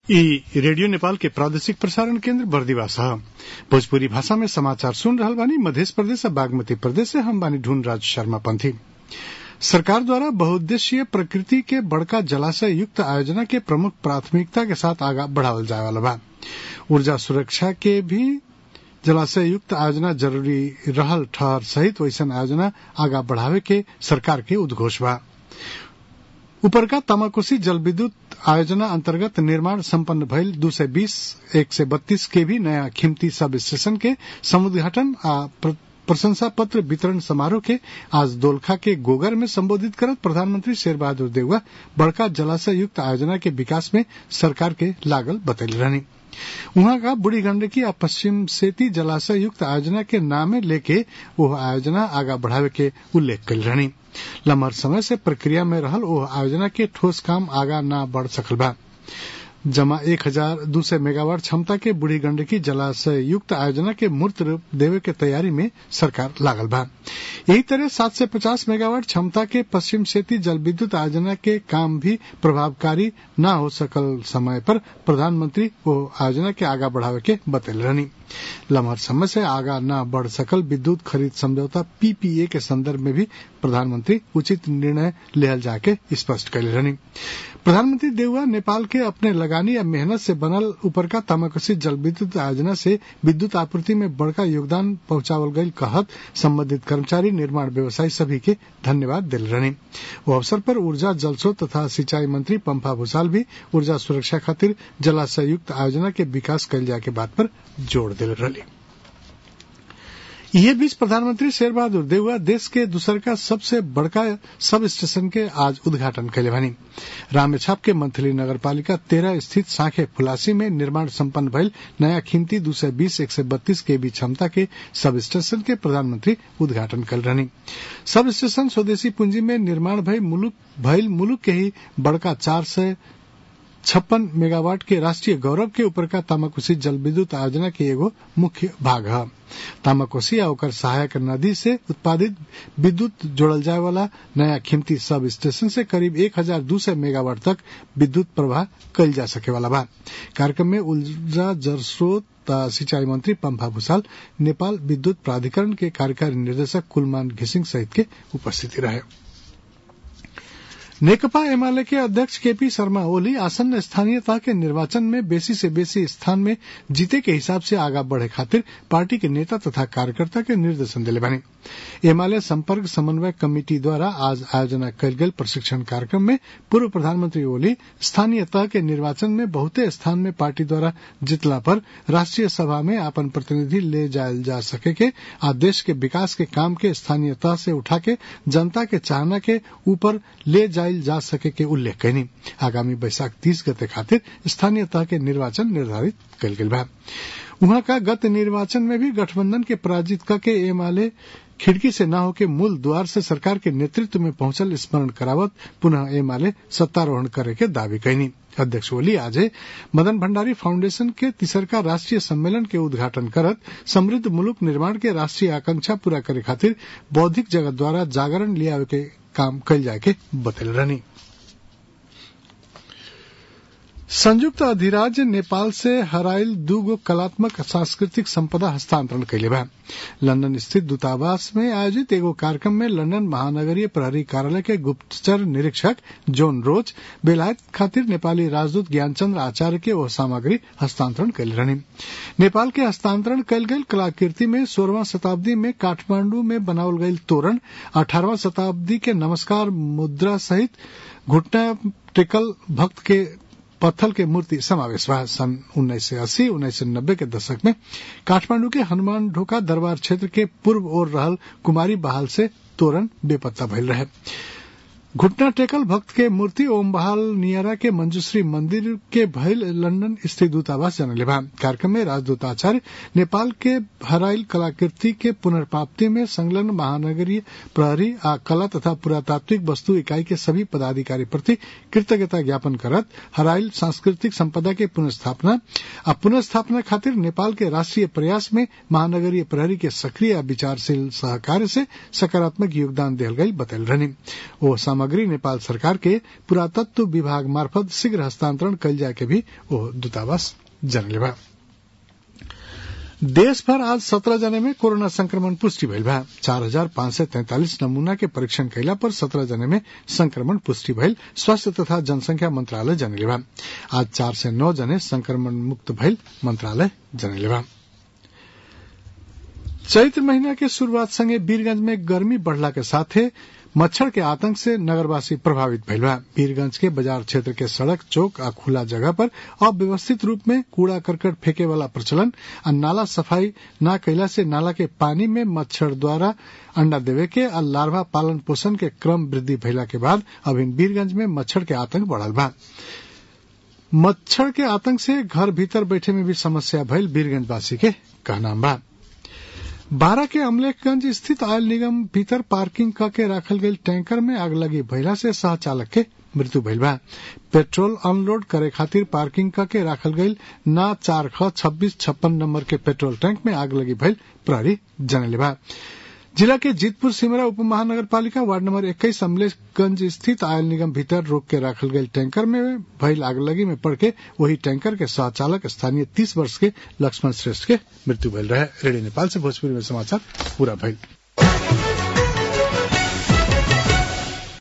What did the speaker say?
ई रेडियो नेपाल के प्रादेशिक प्रसारण केन्द्र बर्दिवास ह भोजपुरी भाषा में समाचार सुन रहल बानी मध्य प्रदेश और बागमती प्रदेश से हम बानी ढूंढ राज शर्मा पंथी सरकार द्वारा बहुउद्देश्यीय प्रकृति के बड़का जलाशय युक्त आयोजना के प्रमुख प्राथमिकता के साथ आगा बढ़ावल जाए वाला बा ऊर्जा सुरक्षा के भी जलाशय युक्त आयोजना जरूरी रहल ठहर सहित वैसन आयोजना आगा बढ़ावे के सरकार के उद्घोष बा उपरका तामाकोसी जल विद्युत आयोजना अंतर्गत निर्माण संपन्न भइल दू सय बीस एक सय बत्तीस के भी नया खिमती सब स्टेशन के समुद्घाटन आ प्रशंसा पत्र वितरण समारोह के आज दोलखा के गोगर में संबोधित करत प्रधानमंत्री शेर बहादुर देउवा बड़का जलाशय युक्त आयोजना के विकास में सरकार के लागल बतैले रहनी उहाँ का बूढ़ी गंडकी आ पश्चिम सेती जलाशय युक्त आयोजना के नामे लेके वह आयोजना आगा बढ़ावे के उल्लेख कल रहनी लम्हर समय से प्रक्रिया में रहल ओह आयोजना के ठोस काम आगा न बढ़ सकल बा जमा एक हजार दू सौ मेगावाट क्षमता के बूढ़ी गंडकी जलाशय युक्त आयोजना के मूर्त रूप देवे के तैयारी में सरकार लागल बा यही तरह सात सौ पचास मेगावाट क्षमता के पश्चिम सेती जल विद्युत आयोजना के काम भी प्रभावकारी न हो सकल समय पर प्रधानमंत्री वो आयोजना के आगा बढ़ावे के बतैल रहनी लम्हर समय से आगा न बढ़ सकल विद्युत खरीद समझौता पीपीए के संदर्भ में भी प्रधानमंत्री उचित निर्णय लेहल जाके स्पष्ट कैले रहनी प्रधानमंत्री देउवा नेपाल के अपने लगानी या मेहनत से बनल उपरका तामाकोसी जल विद्युत आयोजना से विद्युत आपूर्ति में बड़का योगदान पहुंचावल गई कहत संबंधित कर्मचारी निर्माण व्यवसायी सभी के धन्यवाद दिल रहनी वो अवसर पर ऊर्जा जलस्रोत तथा सिंचाई मंत्री पंपा भूसाल भी ऊर्जा सुरक्षा खातिर जलाशय युक्त आयोजना के विकास कैल जाए के बात पर जोड़ दिल रही यह बीच प्रधानमंत्री शेर बहादुर देउवा देश के दूसर का सबसे बड़का सब स्टेशन के आज उद्घाटन कैले भनी रामेछाप के मंथली नगर पालिका तेरह स्थित साखे फुलासी में निर्माण संपन्न भइल नया खिमती दू सय बीस एक सय बत्तीस के बीच क्षमता के सब स्टेशन के प्रधानमंत्री उद्घाटन कल रहनी सब स्टेशन स्वदेशी पूंजी में निर्माण भइल मुलुक भइल मुलुक के ही बड़का चार सय छप्पन मेगावाट के राष्ट्रीय गौरव के ऊपर का तामाकोसी जल विद्युत आयोजना के एगो मुख्य भाग है तामाकोसी आ ओकर सहायक नदी से उत्पादित विद्युत जोड़ल जाए वाला नया खिमती सब स्टेशन से करीब एक हजार दू सौ मेगावाट तक विद्युत प्रवाह कल जा सके वाला बा कार्यक्रम में ऊर्जा जलस्रोत सिंचाई मंत्री पंपा भूसाल नेपाल विद्युत प्राधिकरण के कार्यकारी निर्देशक कुलमान घिसिंग सहित के उपस्थिति रहे नेकपा एमाले के अध्यक्ष केपी शर्मा ओली आसन्न स्थानीयता के निर्वाचन में बेसी से बेसी स्थान में जीते के हिसाब से आगा बढ़े खातिर पार्टी के नेता तथा कार्यकर्ता के निर्देशन दिले बने एमाले संपर्क समन्वय कमेटी द्वारा आज आयोजना कल गये प्रशिक्षण कार्यक्रम में पूर्व प्रधानमंत्री ओली स्थानीय तह के निर्वाचन में बहुते स्थान में पार्टी द्वारा जीतला पर राष्ट्रीय सभा में अपन प्रतिनिधि ले जायल जा सके के आ देश के विकास के काम के स्थानीय तह से उठा के जनता के चाहना के ऊपर ले जाए जा सके के उल्लेख कैनी आगामी बैसाख तीस गते खातिर स्थानीय तह के निर्वाचन निर्धारित कल गेल बा वहां का गत निर्वाचन में भी गठबंधन के पराजित करके एमाले खिड़की से न होके मूल द्वार से सरकार के नेतृत्व में पहुंचल स्मरण करावत पुनः एमाले सत्तारोहण करे के दावी कैनी अध्यक्ष ओली आज मदन भंडारी फाउंडेशन के तिसरका राष्ट्रीय सम्मेलन के उद्घाटन करत समृद्ध मुलुक निर्माण के राष्ट्रीय आकांक्षा पूरा करे खातिर बौद्धिक जगत द्वारा जागरण लियावे के काम कल जाए के बतल रहनी संयुक्त अधिराज्य नेपाल से हराइल दूगो कलात्मक सांस्कृतिक संपदा हस्तांतरण कैले बा लंदन स्थित दूतावास में आयोजित एगो कार्यक्रम में लंदन महानगरीय प्रहरी कार्यालय के गुप्तचर निरीक्षक जोन रोज बेलायत खातिर नेपाली राजदूत ज्ञानचंद्र आचार्य के वह सामग्री हस्तांतरण कैले रहनी नेपाल के हस्तांतरण कैल गई कलाकृति में सोलहवा शताब्दी में काठमांडू में बनावल गई तोरण अठारहवा शताब्दी के नमस्कार मुद्रा सहित घुटना टेकल भक्त के पत्थल के मूर्ति समावेश बा सन उन्नीस सौ अस्सी उन्नीस सौ नब्बे के दशक में काठमांडू के हनुमान ढोका दरबार क्षेत्र के पूर्व ओर रहल कुमारी बहाल से तोरण बेपत्ता भइल रहे घुटना टेकल भक्त के मूर्ति ओम बहाल नियरा के मंजूश्री मंदिर के भइल लंदन स्थित दूतावास जनले बा कार्यक्रम में राजदूत आचार्य नेपाल के हराइल कलाकृति के पुनर्प्राप्ति में संलग्न महानगरीय प्रहरी आ कला तथा पुरातात्विक वस्तु इकाई के सभी पदाधिकारी प्रति कृतज्ञता ज्ञापन करत हराइल सांस्कृतिक संपदा के पुनर्स्थापना आ पुनर्स्थापना खातिर नेपाल के राष्ट्रीय प्रयास में महानगरीय प्रहरी के सक्रिय विचारशील सहकार्य से सकारात्मक योगदान दियल गई बतल रहनी ओ सामग्री नेपाल सरकार के पुरातत्व विभाग मार्फत शीघ्र हस्तांतरण कल जाए के भी वो दूतावास जनले बा देश भर आज सत्रह जने में कोरोना संक्रमण पुष्टि भइल बा चार हजार पाँच सय तैंतालिस नमूना के परीक्षण कैला पर सत्रह जने में संक्रमण पुष्टि भइल स्वास्थ्य तथा जनसंख्या मंत्रालय जनले बा आज चार सय नौ जने संक्रमण मुक्त भइल मंत्रालय जनले बा चैत्र महीना के शुरूआत संगे वीरगंज में गर्मी बढ़ला के साथे मच्छर के आतंक से नगरवासी प्रभावित भइल बा वीरगंज के बाजार क्षेत्र के सड़क चौक आ खुला जगह पर अव्यवस्थित रूप में कूड़ा करकट फेंके वाला प्रचलन आ नाला सफाई न कैला से नाला के पानी में मच्छर द्वारा अंडा देवे के आ लार्वा पालन पोषण के क्रम वृद्धि भइला के बाद अब इन वीरगंज में मच्छर के आतंक बढ़ल बा मच्छर के आतंक से घर भीतर बैठे में भी समस्या भइल वीरगंजवासी के कहना बा बारह के अमलेखगंज स्थित ऑयल निगम भीतर पार्किंग क के राखल गईल टैंकर में आग लगी भइला से सह चालक के मृत्यु भइल बा पेट्रोल अनलोड करे खातिर पार्किंग क के राखल गईल ना चार ख छब्बीस छप्पन नंबर के पेट्रोल टैंक में आग लगी भइल प्रहरी जनले बा जिला के जीतपुर सिमरा उप महानगर पालिका वार्ड नंबर इक्कीस अमलेखगंज स्थित आयल निगम भीतर रोक के राखल गईल टैंकर में भइल आगलगी में पड़ के वही टैंकर के सह चालक स्थानीय तीस वर्ष के लक्ष्मण श्रेष्ठ के मृत्यु भइल रहे रेडियो नेपाल से भोजपुरी में समाचार पूरा भइल